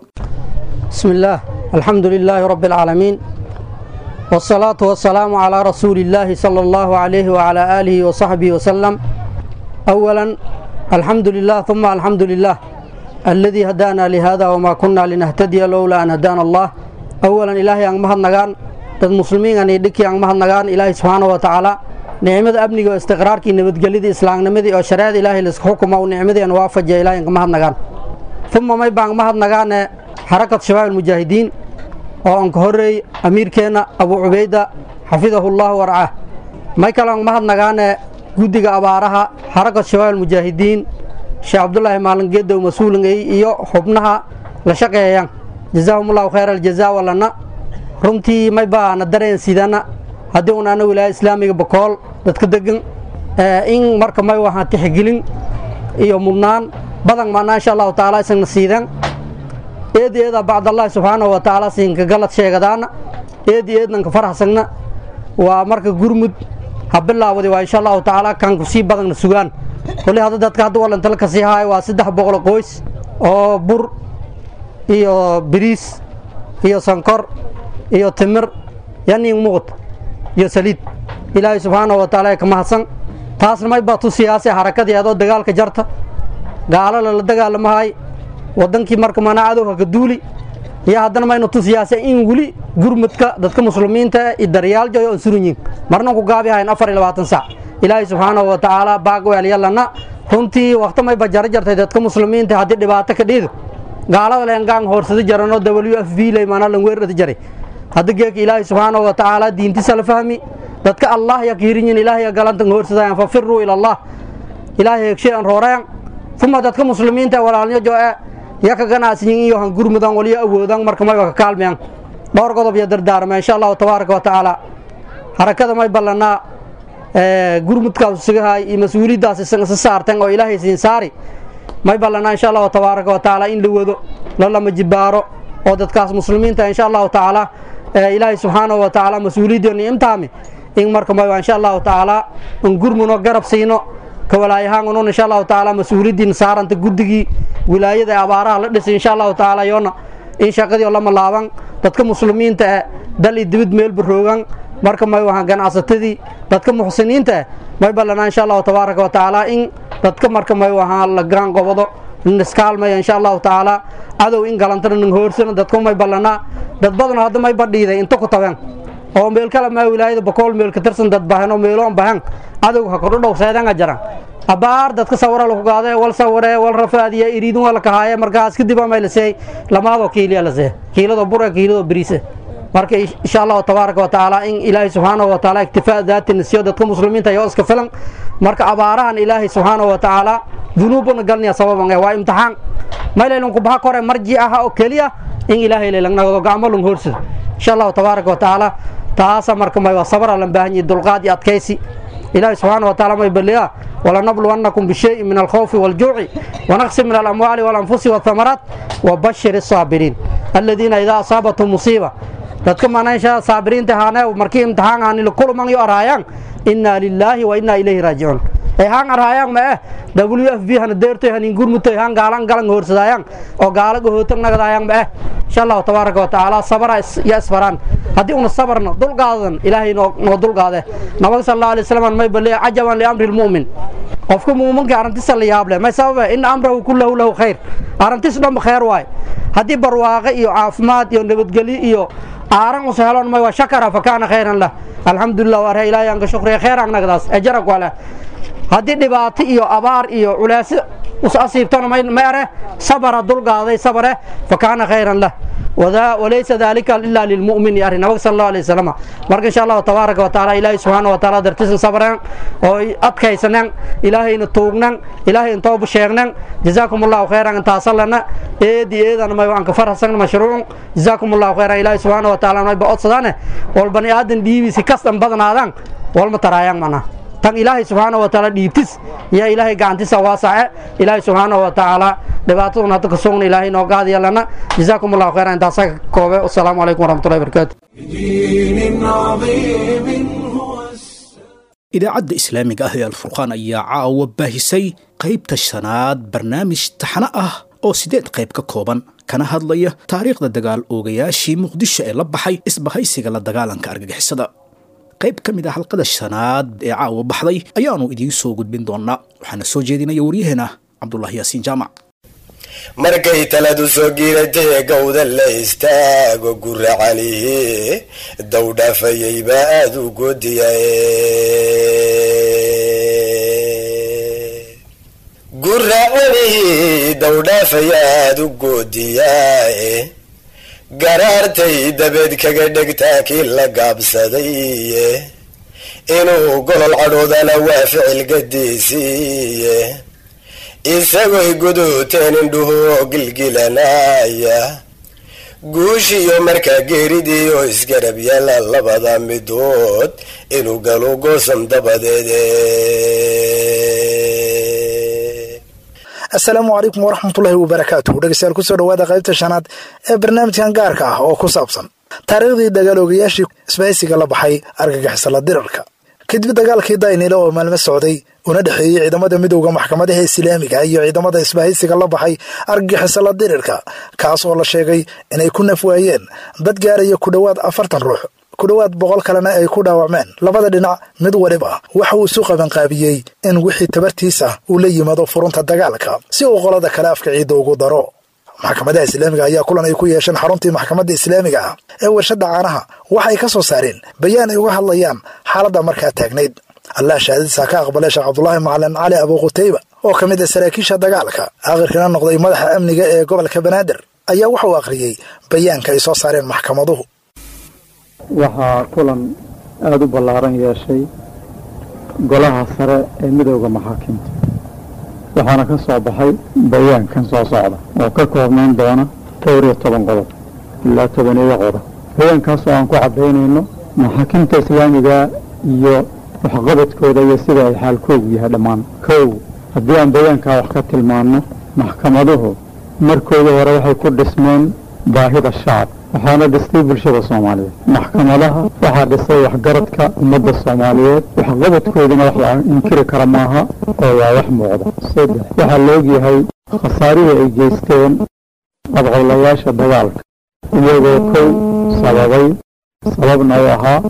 بسم الله الحمد لله رب العالمين والصلاة والسلام على رسول الله صلى الله عليه وعلى آله وصحبه وسلم أولا الحمد لله ثم الحمد لله الذي هدانا لهذا وما كنا لنهتدي لولا أن هدانا الله أولا إلهي أن مهد نغان dad muslimiin aan dhiki aan mahadnagaan ilaahay subxaanahu wa tacaala nicmada amniga oo istiqraarkii nabadgelyadii islaamnimadii oo shareecada ilaahay la isku xukumo uu nicmadeen waafajiya ilaahay aan mahadnagaan uma may baan mahadnagaane xarakat shabaab almujaahidiin oo aan ka horreey amiirkeenna abuu cubayda xafidahu allahu warcaah may kale aan mahadnagaane guddiga abaaraha xarakat shabaab almujaahidiin sheekh cabdulaahi maalingeedow mas-uulingay iyo xubnaha la shaqeeyaan jazaahum allahu khayra aljazaa walana runtii may baana dareen sidana haddii un ana wilaaya islaamiga bakool dadka degan in marka may waxaan tixgelin iyo mudnaan badan maana insha allahu tacaala isagna siidan eedi eeda bacdallahi subxaanahu wa tacaala siinka galad sheegadaana eedi eednanka faraxsagna waa marka gurmud ha bilaawadi waa insha allahu tacaala kanku sii badanna sugaan wali hadda dadka hadda walantala kasii haayo waa saddex boqol qoys oo bur iyo biriis iyo sankor iyo timir yanin muuqd iyo saliid ilaahay subxaanahu wa tacaala ka mahadsan taasna may baa tu siyaasi harakadeedoo dagaalka jarta gaalo lala dagaalamahay wadankii marka mana cadowga ka duuli iyo haddana maynu tu siyaasa in weli gurmudka dadka muslimiinta i daryaaljoy on surunyin marnan ku gaabi hayn afar iyo labaatan sac ilaahay subxaanahu wa tacaala baag weelyalana runtii wakta may ba jaro jartay dadka muslimiinta haddii dhibaato ka dhiido gaalada leengaan hoorsada jaranoo w f b lay maanaa lan weerarada jaray hadda geeka ilaahay subxaanahu wa tacaala diintiisa la fahmi dadka allah ya kiirinyin ilaahay galantan hoorsadayan fafiruu ila allah ilaahay hegshay an rooreyan uma dadka muslimiinta walaalnyo joe ya ka ganacsiyin iyo han gurmudan waliyo awoodan marka mayba ka kaalmeyan dhowr godob iyo dardaarma insha allahu tabaaraka wa tacaala harakada may ballanaa gurmudkaas sugahay iyo mas-uuliyaddaas isa saartan oo ilaahay siin saari may ballanaa insha allahu tabaaraka wa tacaala in la wado lalama jibaaro oo dadkaas muslimiinta insha allahu tacaala ilaahay subxaanahu wa tacaala mas-uuliyaddeenu imtaami in marka mayba insha allahu tacaala in gurmuno garab siino ka walaayahaan unun insha allahu tacaala mas-uuliyaddiina saaranta guddigii wilaayada ee abaaraha la dhisay insha allahu tacaala yoona in shaqadii oo lama laaban dadka muslimiinta eh dal iyo dibid meel baroogan marka may wahaan ganacsatadii dadka muxsiniinta eh may ballanaa insha allahu tabaaraka wa tacaala in dadka marka may ahaa la gaan qobado nin iskaalmaya insha allahu tacaala cadow in galantana nin hoorsana dadku may ballanaa dad badan hadda may badhiiday inta ku tabeen oo meel kale maa wilaayada bakool meel ka tirsan dad bahan oo meeloon bahan cadowga ha kordho dhow seedanga jaran abaar dadka sawara lagu gaade wal saware wal rafaadiya iriidin waa la kahaaye markaas kadib ama la seey lamaadoo kiiliya la see kiilado bure kiilado bariise marka insha allahu tabaaraka wa tacaala in ilaahay subxaanahu wa tacaala iktifaa daatina siyo dadka muslimiinta yoo iska filan marka abaarahan ilaahay subxaanahu wa tacaala dunuubuna galnaya sababan waa imtixaan maylaylan kubaha kore marji aha oo keliya in ilaahay laylangnagdo gacmo lung hoorsado insha allahu tabaaraka wa tacaala taasa marka may waa sabra lan baahan yihi dulqaad iyo adkaysi ilaahay subxaana wa taala may balliya walanabluwannakum bishayin min alkhawfi waljuuci wanaqsi min alamwaali walanfusi walthamaraat wabashir الsaabiriin aladiina idaa asaabathum musiiba dadka manaysha saabiriinta haane markii imtixaan aanila kuluman yo araayaan inaa lilaahi wa inaa ilayhi raajicuun ay haan arhaayaan ma eh w f b hana deertoy hanin gurmutoy haan gaalan galan hoorsadaayaan oo gaala gahootag nagadaayaan ma eh insha allahu tabaaraka wa tacaala sabara ya isfaraan haddii una sabarno dulqaadan ilaahay noo dulqaade nabaga sal allahu alay wasalam may balleeya cajaban liamri lmu'min qofka muuminka arrintiisa la yaab leh may sababe in amrahu kullahu lahu khayr arrintiis dhanba khayr waay haddii barwaaqe iyo caafimaad iyo nabadgelyo iyo aaran usa helon may waa shakara fa kaana khayran lah alxamdulilah waa ree ilaahay anka shukriya khayr angnagdaas ejarag waa leh haddii dhibaato iyo abaar iyo culaasi us asiibtona ma are sabara dulqaaday sabare fa kaana khayran lah walaysa dalika ila lilmu'min ari nabag sal allahu alay wasalam marka insha allahu tabaaraka wa taala ilaahay subxaana wa taala dartiisan sabreen oo adkaysaneen ilaahayna tuugnan ilaahay intooba sheegnan jazaakum allahu khayran intaasalana eedi eedana may aan ka farhasan mashruuc jazaakum allahu khayran ilaahay subxaana wa taala may ba odsadaane wal bani aadan dhiibiisi kastan badnaadaan walma taraayaan macnaha tan ilaahay subxaana wa tacaala dhiibtis yaa ilaahay gacantiisa waasace ilaahay subxaana wa tacaala dhibaatadun hadda ka sugna ilaahay noo qaadiya lana jazaakum allahu khayran intaasaa ka koobe wasalaamu calaykum waraxmatullahi barakaatu idaacadda islaamiga ah ee alfurqaan ayaa caawa baahisay qaybta shanaad barnaamij taxano ah oo sideed qayb ka kooban kana hadlaya taariikhda dagaal oogayaashii muqdisho ee la baxay isbahaysiga la dagaalanka argagixisada qayb ka mid ah halqada shanaad ee caawa baxday ayaanu idiin soo gudbin doonaa waxaana soo jeedinaya waryaheena cabdulaahi yaasiin jaamac markay taladu soo giiratay gowda la istaago guracanihi dowdhaafayay baa aada u goodiya guracanihi dowdhaafaya aada u goodiyaae garaartay dabeed kaga dhegtaa kii la gaabsadaye inuu golol cadhoodana waa ficil gadiisiiye isagoy guduuteen indhuhu oo gilgilanaya guushiyo markaa geeridii oo isgarab yaala labada midood inuu galo goosan dabadeede asalaamu calaykum waraxmatullaahi wabarakaatuh dhegeystayaal kusoo dhawaada qaybta shanaad ee barnaamijkan gaarka ah oo ku saabsan taariikhdii dagaaloogayaashii isbahaysiga la baxay argagixisala dirarka kadib dagaalkii daynile oo maalmo socday una dhexeeyey ciidamada midowda maxkamadaha islaamiga iyo ciidamada isbahaysiga la baxay argagixisala dirirka kaas oo la sheegay inay ku naf waayeen dad gaaraya ku dhowaad afartan ruux ku dhowaad boqol kalena ay ku dhaawacmeen labada dhinac mid waliba waxa uu isu qabanqaabiyey in wixii tabartiisa uu la yimaado furunta dagaalka si uu qolada kale afka ciidda ugu daro maxkamadaha islaamiga ayaa kulan ay ku yeesheen xaruntii maxkamadda islaamiga ah ee warshadda caanaha waxay ka soo saareen bayaan ay uga hadlayaan xaaladda markaa taagnayd allah shahaadadiisa ka aqbalay sheekh cabdulaahi macalin cali abuuqutayba oo ka mid ah saraakiisha dagaalka aakhirkana noqday madaxa amniga ee gobolka banaadir ayaa wuxuu akhriyey bayaanka ay soo saareen maxkamaduhu waxaa kulan aada u ballaaran yeeshay golaha sare ee midooda maxaakiimta waxaana ka soo baxay bayaankan soo socda oo ka koobnayn doona dhowr iyo toban qodob ilaa tobaneeyo qodob bayaankaasoo aan ku caddaynayno maxaakiimta islaamiga iyo waxqabadkooda iyo sida ay xaalkoogu yahay dhammaan kow haddii aan bayaankaa wax ka tilmaanno maxkamaduhu markooda hore waxay ku dhismeen baahida shacab waxaana dhistay bulshada soomaaliyeed maxkamadaha waxaa dhisay waxgaradka ummadda soomaaliyeed waxqabadkooduna wax la inkiri kara maaha oo waa wax muuqda saddex waxaa la ogyahay khasaarihii ay geysteen qabqablayaasha dagaalka iyagoo kow sababay sababna u ahaa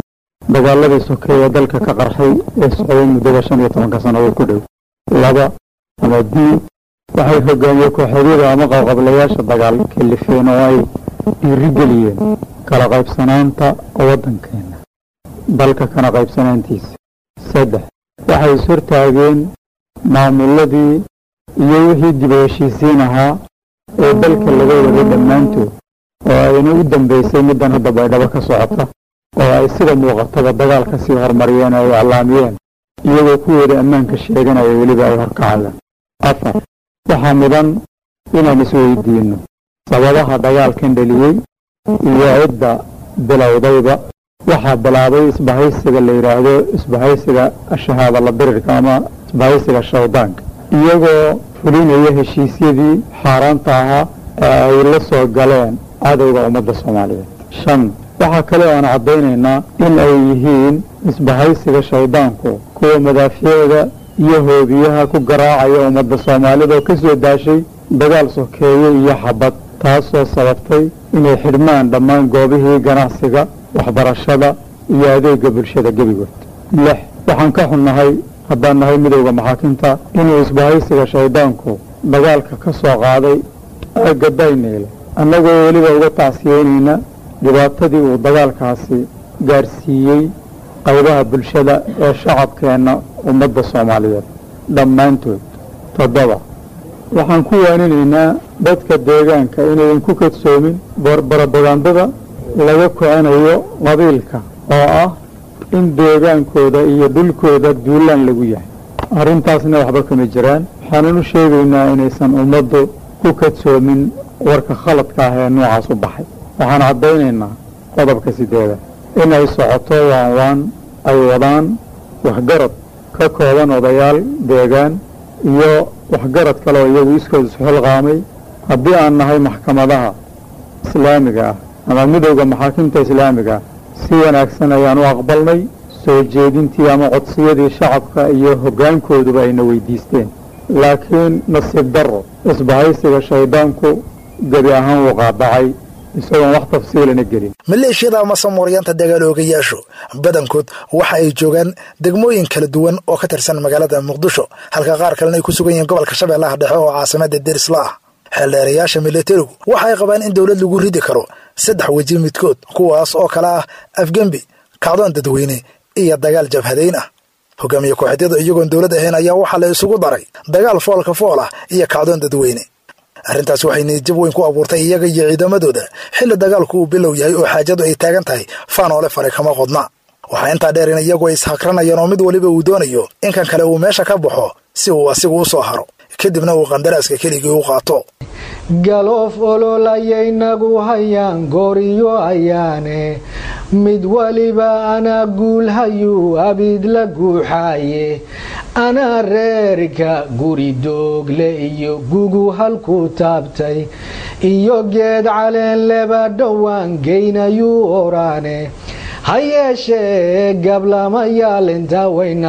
dagaaladii sokeeye dalka ka qarxay ee socday muddada shan iyo tobanka sannadood ku dhow laba ama d waxay hogaamiye kooxeedyada ama qabqablayaasha dagaal kalifeen oo ay dhiirigeliyeen kala qaybsanaanta waddankeena dalka kana qaybsanaantiisa saddex waxay ishortaageen maamuladii iyo wixii dib u heshiisiin ahaa ee dalka laga waday dhammaantood oo ayna u dambaysay middan hadda baydhabo ka socota oo ay sida muuqataba dagaal ka sii horumariyeen oo ay iclaamiyeen iyagoo kuwooda ammaanka sheeganaya weliba ay horkacayaan afar waxaa mudan inaan isweydiinno sababaha dagaalkan dheliyey iyo cidda bilowdayba waxaa bilaabay isbahaysiga la yidhaahdo isbahaysiga shahaada la dirirka ama isbahaysiga shawdaanka iyagoo fulinaya heshiisyadii xaaraanta ahaa ee ay la soo galeen cadowga ummadda soomaaliyeed shan waxaa kale oo aan caddaynaynaa in ay yihiin isbahaysiga shaydaanku kuwa madaafiicda iyo hoobiyaha ku garaacaya ummadda soomaalida oo ka soo daashay dagaal sokeeye iyo xabad taasoo sababtay inay xidhmaan dhammaan goobihii ganacsiga waxbarashada iyo adeega bulshada gebigood lix waxaan ka xunnahay haddaan nahay midowda maxaakinta inuu isbahaysiga shaydaanku dagaalka ka soo qaaday aagga dayneyle annagoo weliba uga tacsiyeynayna dhibaatadii uu dagaalkaasi gaarsiiyey qaybaha bulshada ee shacabkeenna ummadda soomaaliyeed dhammaantood toddoba waxaan ku waaninaynaa dadka deegaanka inayan ku kadsoomin barabagandada laga kicinayo qabiilka oo ah in deegaankooda iyo dhulkooda duulaan lagu yahay arrintaasna waxba kama jiraan waxaanan u sheegaynaa inaysan ummaddu ku kadsoomin warka khaladka ah ee noocaas u baxay waxaan caddaynaynaa qodobka sideeda in ay socoto waanwaan ay wadaan waxgarad ka kooban odayaal deegaan iyo waxgarad kale oo iyagu iskooda isxilqaamay haddii aan nahay maxkamadaha islaamiga ah ama midowda maxaakimta islaamiga ah si wanaagsan ayaan u aqbalnay soo jeedintii ama codsiyadii shacabka iyo hoggaankooduba ayna weydiisteen laakiin nasiib darro isbahaysiga shaydaanku gebi ahaan wuu qaadacay isagoon wax tafsiilana gelin maleeshiyada ama samooryaanta dagaaloogayaashu badankood waxa ay joogaan degmooyin kala duwan oo ka tirsan magaalada muqdisho halka qaar kalena ay ku sugan yihiin gobolka shabeellaha dhexe oo caasimada derisla ah xeeldheerayaasha milatarigu waxa ay qabaan in dowlad lagu ridi karo saddex weji midkood kuwaas oo kale ah afgembi kacdoon dadweyne iyo dagaal jabhadayn ah hogaamiye kooxeedyadu iyagoon dowlad ahayn ayaa waxaa la isugu daray dagaal foolka fool ah iyo kacdoon dadweyne arrintaas waxay niyadjab weyn ku abuurtay iyaga iyo ciidamadooda xilli dagaalku uu bilow yahay oo xaajadu ay taagan tahay faanoole fare kama qodna waxaa intaa dheer in iyagu ay ishakranayaan oo mid waliba uu doonayo in kan kale uu meesha ka baxo si uu asigu u soo haro kadibna uu qandaraaska keligii u qaato galoof ololayaynagu hayaan gooriyo ayaane mid waliba anaa guulhayuu abid la guuxaaye anaa reerka guri doogle iyo gugu halku taabtay iyo geed caleen leba dhowaan geynayuu oraane ha yeeshee gablamayaal intaa wayna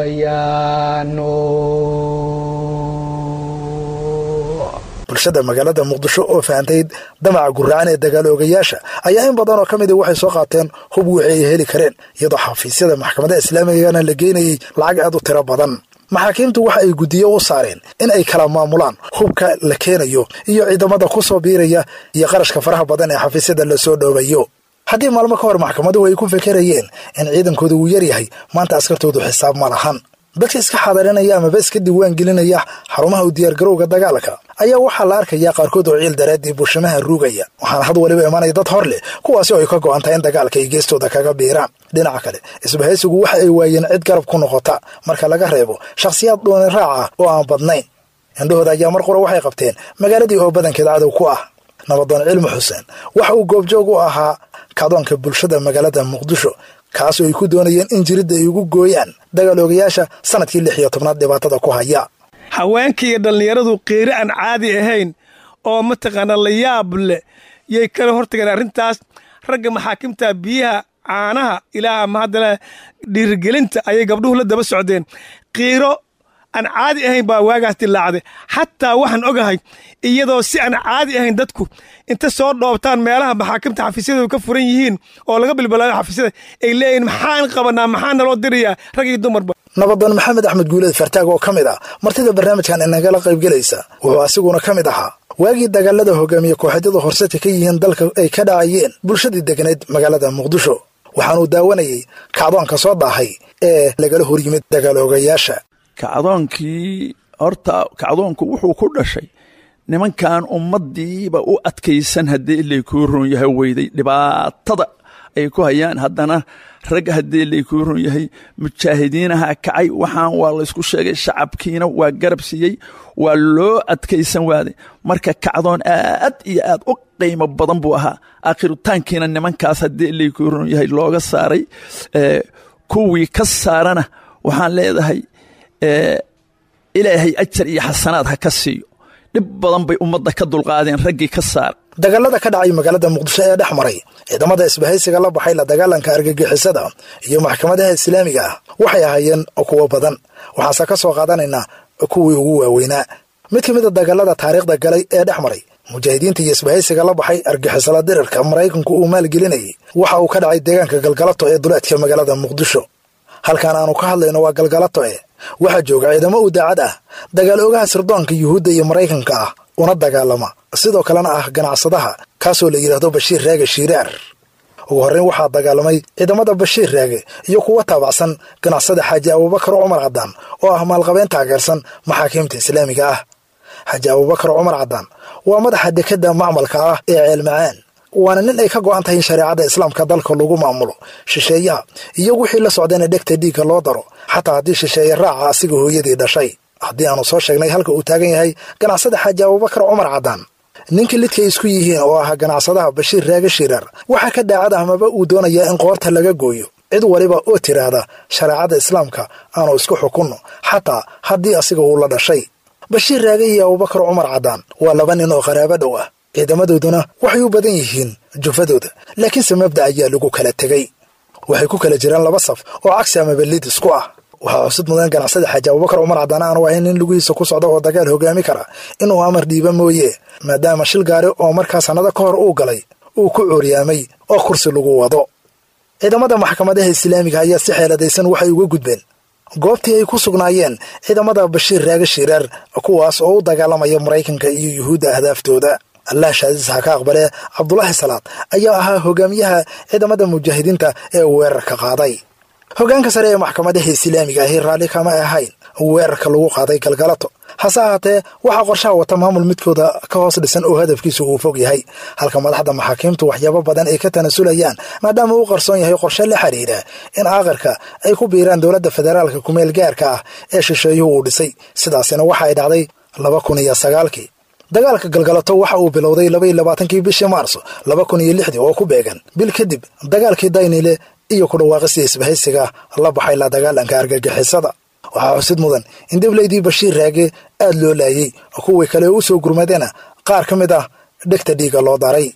guurayaano bulshada magaalada muqdisho oo fahantayd damaca gurracan ee dagaaloogayaasha ayaa in badan oo ka mid a waxay soo qaateen hub wixii ay heli kareen iyadoo xafiisyada maxkamadaha islaamigana la geynayay lacag aad u tiro badan maxaakiimtu waxa ay guddiyo u saareen in ay kala maamulaan hubka la keenayo iyo ciidamada ku soo biiraya iyo qarashka faraha badan ee xafiisyada la soo dhoobayo haddii maalmo ka hor maxkamaduhu ay ku fekerayeen in ciidankooda uu yar yahay maanta askartoodu xisaab ma lahan dadka iska xadarinaya amaba iska diiwaan gelinaya xarumaha u diyaargarowga dagaalka ayaa waxaa la arkayaa qaarkood oo ciil daraaddii bulshamaha ruugaya waxaana had waliba imanaya dad hor leh kuwaasi oo ay ka go'an tahay in dagaalka ay geestooda kaga biiraan dhinaca kale isbahaysigu waxa ay waayeen cid garab ku noqota marka laga reebo shakhsiyaad dhooni raac ah oo aan badnayn indhahooda ayaa mar qura waxay qabteen magaaladii oo badankeed cadow ku ah nabadoon cilmi xuseen waxa uu goobjoog u ahaa kacdoonka bulshada magaalada muqdisho kaasoo ay ku doonayeen in jiridda ay ugu gooyaan dagaaloogayaasha sanadkii lix iyo tobnaad dhibaatada ku haya haweenka iyo dhallinyaradu qeyri aan caadi ahayn oo mataqaanaa la yaab leh yay kala hortageen arrintaas ragga maxaakimta biyaha caanaha ilaa ama haddana dhiirigelinta ayay gabdhuhu la daba socdeen qiiro aan caadi ahayn baa waagaas dilaacday xataa waxaan ogahay iyadoo si aan caadi ahayn dadku inta soo dhoobtaan meelaha maxaakimta xafiisyadu ka furan yihiin oo laga bilbilaayo xafiisyada ay leeyihin maxaan qabanaa maxaa naloo dirayaa rag iyo dumarba nabadoon maxamed axmed guuleed fartaag oo ka mid ah martida barnaamijkan inagala qaybgelaysa wuxuu asiguna ka mid ahaa waagii dagaalada hogaamiye kooxeedyadu horseta ka yihiin dalka ay ka dhacayeen bulshadii deganeed magaalada muqdisho waxaanuu daawanayey kacdoonka soo daahay ee lagala hor yimid dagaaloogayaasha kacdoonkii horta kacdoonku wuxuu ku dhashay nimankan ummaddiiba u adkaysan haddii ilaykuu ron yahay weyday dhibaatada ay ku hayaan haddana rag haddii ilaykuu ron yahay mujaahidiinaha kacay waxaan waa laysku sheegay shacabkiina waa garab siiyey waa loo adkaysan waaday marka kacdoon aad iyo aad u qiimo badan buu ahaa aakhiritaankiina nimankaas haddii ilaykuu ron yahay looga saaray kuwii ka saarana waxaan leedahay ilaahay ajar iyo xasanaad ha ka siiyo dhib badan bay ummadda ka dulqaadeen raggii ka saar dagaalada ka dhacay magaalada muqdisho ee dhex maray ciidamada isbahaysiga la baxay la dagaalanka argagixisada iyo maxkamadaha islaamiga ah waxay ahaayeen kuwo badan waxaase ka soo qaadanaynaa kuwii ugu waaweynaa mid ka mid a dagaalada taariikhda galay ee dhex maray mujaahidiinta iyo isbahaysiga la baxay argixisala dirirka maraykanku uu maalgelinayay waxa uu ka dhacay deegaanka galgalato ee duleedka magaalada muqdisho halkan aanu ka hadlayno waa galgalato e waxaa jooga ciidamo u daacad ah dagaal ogaha sirdoonka yuhuudda iyo maraykanka ah una dagaalama sidoo kalena ah ganacsadaha kaasoo la yidhaahdo bashiir raage shiiraar ugu horreyn waxaa dagaalamay ciidamada bashiir raage iyo kuwa taabacsan ganacsada xaaji abuubakar cumar caddaan oo ah maalqabeen taageersan maxaakiimta islaamiga ah xaaji abuubakar cumar caddaan waa madaxa dekadda macmalka ah ee ceelmacaan waana nin ay ka go'an tahay in shareecada islaamka dalka lagu maamulo shisheeyaha iyo wixii la socdayna dhegta dhiigga loo daro xataa haddii shisheeye raaca asiga hooyadii dhashay haddii aanu soo sheegnay halka uu taagan yahay ganacsada xaaji abuubakar cumar caddaan ninka lidkay isku yihiin oo ah ganacsadaha bashiir raage shirar waxaa ka daacad amaba uu doonayaa in qoorta laga gooyo cid waliba oo tiraahda shareecada islaamka aanu isku xukunno xataa haddii asiga uu la dhashay bashiir raage iyo abuubakar cumar caddaan waa laba nin oo qaraabo dhow ah ciidamadooduna waxay u badan yihiin jufadooda laakiinse mabda ayaa lagu kala tegey waxay ku kala jiraan laba saf oo cagsi ama beliid isku ah waxaa xusid mudan ganacsada xaaji abubakar cumar caddaan aanu ahayn nin lugihiisa ku socda oo dagaal hogaami kara inuu amar dhiiba mooye maadaama shil gaari oo markaa sannado ka hor uu galay uu ku cooryaamay oo kursi lagu wado ciidamada maxkamadaha islaamiga ayaa si xeeladaysan waxay uga gudbeen goobtii ay ku sugnaayeen ciidamada bashiir raage shiiraar kuwaas oo u dagaalamaya maraykanka iyo yuhuudda ahdaaftooda allah shaadiis ha ka aqbalee cabdulaahi salaad ayaa ahaa hogaamiyaha ciidamada mujaahidiinta ee weerarka qaaday hogaanka sare ee maxkamadaha islaamiga ahi raalli kama ahayn weerarka lagu qaaday galgalato hase ahaatee waxaa qorshaha wata maamul midkooda ka hoos dhisan oo hadafkiisu uu fog yahay halka madaxda maxaakiimtu waxyaabo badan ay ka tanasulayaan maadaama uu qarsoon yahay qorshe la xidhiidha in aakhirka ay ku biiraan dowladda federaalka kumeel gaarka ah ee shisheeyuhu uu dhisay sidaasina waxa ay dhacday laba kun iyo sagaalkii dagaalka galgalato waxa uu bilowday labaiyo labaatankii bishii maarso laba kun iyo lixdii oo ku beegan bil kadib dagaalkii daynile iyo ku dhawaaqisii isbahaysiga la baxay la dagaalanka argagixisada waxaa xusid mudan in deblaydii bashiir raage aad loo laayey kuwii kale u soo gurmadeena qaar ka mid ah dhegta dhiiga loo daray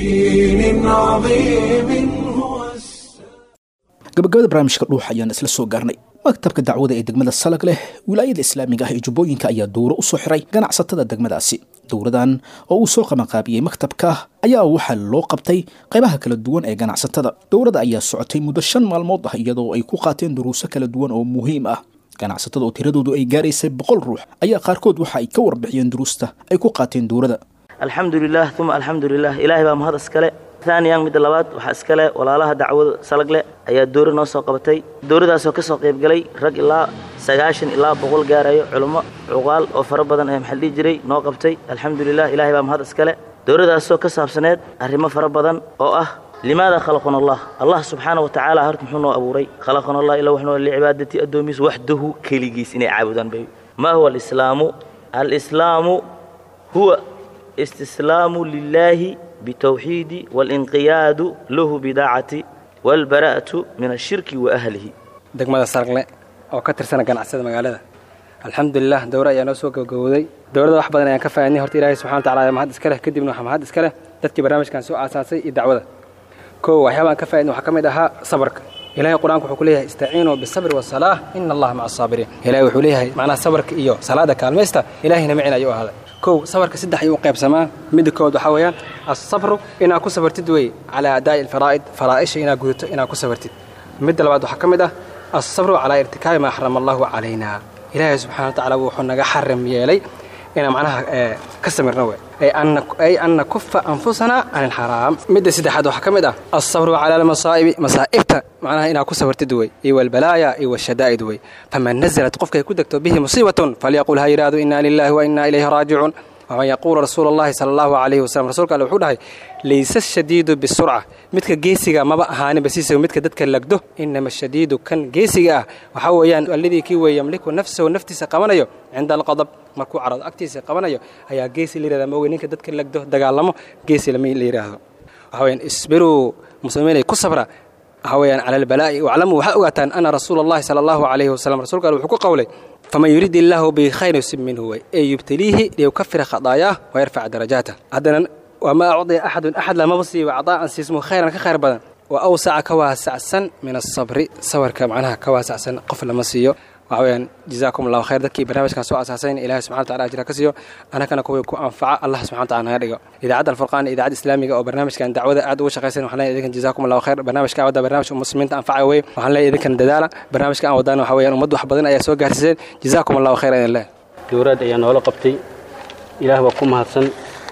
gabagabada barnaamijka dhuux ayaan isla soo gaarnay maktabka dacwada ee degmada salag leh wilaayada islaamiga ah ee jubbooyinka ayaa dowro u soo xiray ganacsatada degmadaasi dowradan oo uu soo qabanqaabiyey maktabka ayaa waxaa loo qabtay qaybaha kala duwan ee ganacsatada dowrada ayaa socotay muddo shan maalmood ah iyadoo ay ku qaateen duruuso kala duwan oo muhiim ah ganacsatada oo tiradoodu ay gaaraysay boqol ruux ayaa qaarkood waxa ay ka warbixiyeen duruusta ay ku qaateen dowrada alxamdulilah uma alxamdulilah ilaahay baa mahad iskale taaniyan midda labaad waxaa iskale walaalaha dacwada salagle ayaa dowra noo soo qabatay dowradaasoo ka soo qaybgalay rag ilaa sagaashan ilaa boqol gaarayo culummo cuqaal oo fara badan ee maxaa dhihi jiray noo qabtay alxamdulilah ilaahay baa mahad iskale dowradaasoo ka saabsaneed arrimo fara badan oo ah limaada khalaqana allah allah subxaana wa tacaala horta muxuu noo abuuray khalaqana allah ila waxnoo licibaadati addoomiis waxdahu keligiis inay caabudaan bay maa huwa alislaamu alislaamu huwa istislaamu lilaahi bitawxiidi waalinqiyaadu lahu bidaacati waalbara'atu min ashirki wa ahlihi degmada sargle oo ka tirsana ganacsada magaalada alxamdulilah dowra ayaa noo soo gabagabowday dowladda wax badan ayaan ka faaidnay horta ilaahay subxana wataala ayaa mahad iska leh kadibna waxaa mahad iska leh dadkii barnaamijkan soo aasaasay iyo dacwada kow waxyaaba aan ka faaidnay waxaa ka mid ahaa sabarka ilahay qur-aanka wuxuu ku leeyahay istaciinuu bisabri wasalaah ina allaha maca asaabiriin ilahay wuxuu leeyahay macnaha sabarka iyo salaada kaalmaysta ilahayna macin ayuu ahaaday kow sabarka saddex ayuu u qaybsamaa midda kood waxaa weeyaan asabru inaad ku sabartid wey calaa adaa'i alfaraa'id faraa'isha inaad gudato inaad ku sabartid midda labaad waxaa ka mid ah asabru calaa irtikaabi maa xarama allahu calayna ilaahay subxana wa tacaala wuxuu naga xaram yeelay inaan macnaha ka samirno wey ay an nakufa anfusana can ilxaraam midda saddexaad waxaa ka mid ah alsabru cala almasaa'ibi masaa'ibta macnaha inaad ku sabartid wey iyo walbalaaya iyo washadaa'id wey faman nazalat qofkay ku degto bihi musiibatun falyaqul ha yidhaahdo inna lilahi wa inna ilayhi raajicuun waman yaquulu rasuulu allahi sala allahu calayhi wasalam rasuulka alle wuxuu dhahay layse shadiidu bisurca midka geesiga maba ahaaninba siisa midka dadka lagdo inama shadiidu kan geesiga ah waxaa weeyaan alladii kii weeye yamliku nafsahu naftiisa qabanayo cinda alqadab markuu carado agtiisa qabanayo ayaa geesi la yihahda maoge ninka dadka lagdo dagaalamo geesi lama la yidhaahdo waxa weyaan isbiruu muslimiinay ku sabra waxa weeyaan cala albalaa'i waclamuu waxaa ogaataan ana rasuula allahi sala allahu calayhi wasalam rasuulka alle wuxuu ku qowlay faman yurid illaahu bikhayrin yusib minhu wey ee yubtaliihi liyukafira khadaayaah wayarfac darajaatah haddana wamaa acdiya axadun axad lamaba siiyo cadaa'an siismuhu khayran ka khayr badan wa awsaca ka waasacsan min asabri sabarka macnaha ka waasacsan qof lama siiyo waxa weyaan jazaakum allahu khayr dadkii barnaamijkan soo asaasayn ilahi subxana wataala ajra ka siiyo annagana kuwii ku anfaca allah subxana wataala naga dhigo idaacadda alfurqaan idaacadda islaamiga oo barnaamijkan dacwada aad uga shaqaysan waxaan leeyahay idinkan jazaakum allahu khayr barnaamijka wadda barnaamijka muslimiinta anfaca weye waxaan leeyahay idinkan dadaala barnaamijka aan wadaan waxa weyaan ummad wax badan ayaa soo gaarsiiseen jazaakum allahu khayr idin leh dowlaad ayaa noola qabtay ilaah baa ku mahadsan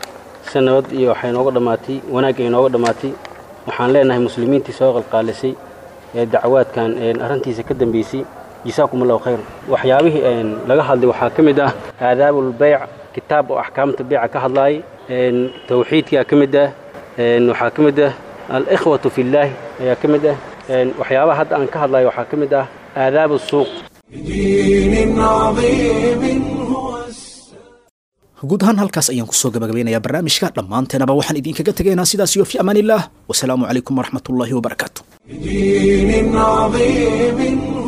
si nabad iyo waxay nooga dhammaatay wanaag ay nooga dhammaatay waxaan leenahay muslimiintii soo qalqaalisay ee dacwaadkan arrintiisa ka dambeysay jisaakum allahu khayr waxyaabihii laga hadlay waxaa ka mid ah aadaabulbeyc kitaab oo axkaamta beyca ka hadlaay tawxiidkaa ka mid ah waxaa ka mid ah alikhwatu fillaahi ayaa ka mid ah waxyaabaha hadda aan ka hadlayo waxaa ka mid ah aadaabu suuq guud ahaan halkaas ayaan kusoo gabagabeynayaa barnaamijka dhammaanteenaba waxaan idinkaga tegaynaa sidaas iyo fi amaan illah wasalaamu calaykum waraxmat ullaahi wabarakaatu بدين عظيم